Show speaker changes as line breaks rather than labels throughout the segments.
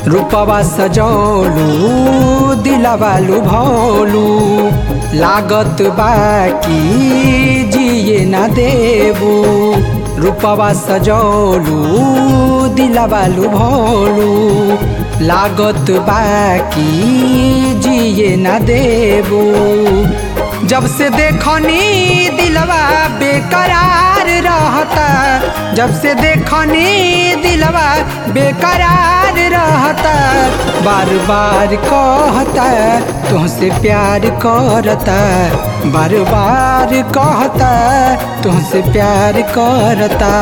रूपवा सजौलू दिलवालू भौलू लागत बाकी जिए ना देबू रूपवा सजौलू दिलवालू भौलू लागत बाकी जिए ना देबू जब से देखनी दिलवा बेकरार रहता जब से देखनी दिलवा बेकरार रहता बार बार कहता तुमसे प्यार करता बार बार कहता तुमसे प्यार करता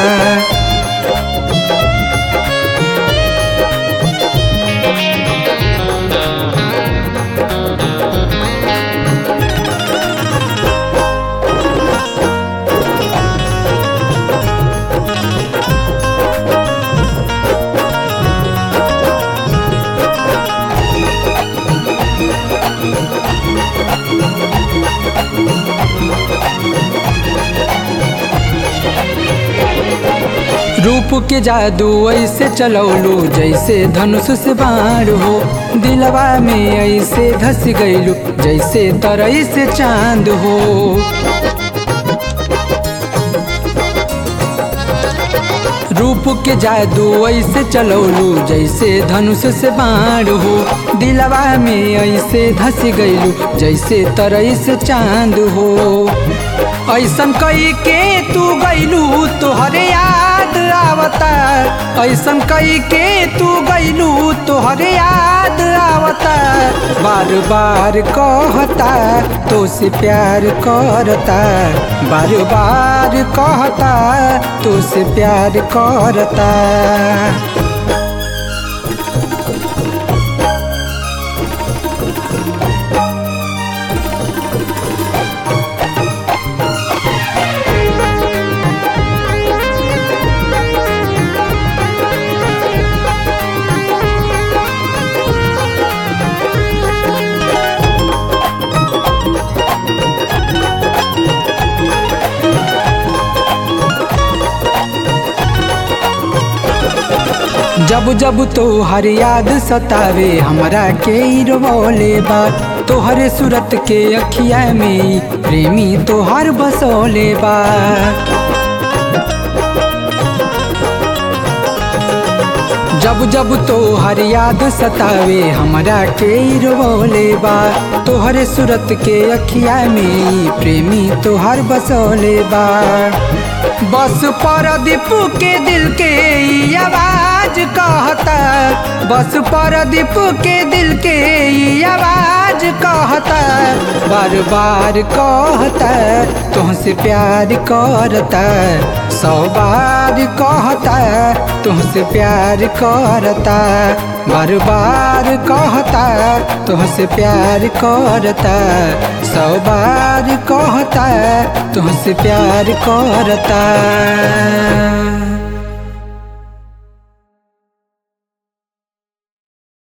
रूप के जादू ऐसे चलौलू जैसे धनुष से बाण हो दिलवा में ऐसे धस गईलू जैसे तरई से चांद हो रूप के जादू ऐसे चलौलू जैसे धनुष से बाण हो दिलवा में ऐसे धस गईलू जैसे तरई से चांद हो ऐसन कई के तू गईलू तोहरे याद आवता ऐसन कई के तू गईलू तोहरे याद आवता बार बार कहता तो से प्यार करता बार बार कहता तो से प्यार करता जब जब तोहर याद सतावे हमरा के रोले बा तोहरे सूरत के अखिया में प्रेमी तोहर बसोले बा जब जब तोहर याद सतावे हमरा के रोले बा तोहरे सूरत के अखिया में प्रेमी तोहर बसोले बा बस परदीप के दिल के ई आवाज कहता बस परदीप के दिल के ई आवाज कहता बार बार कहता तुमसे प्यार करता सौ बार कहता तुमसे प्यार करता बार बार कहता तुमसे प्यार करता सौ बार कहता तुमसे प्यार करता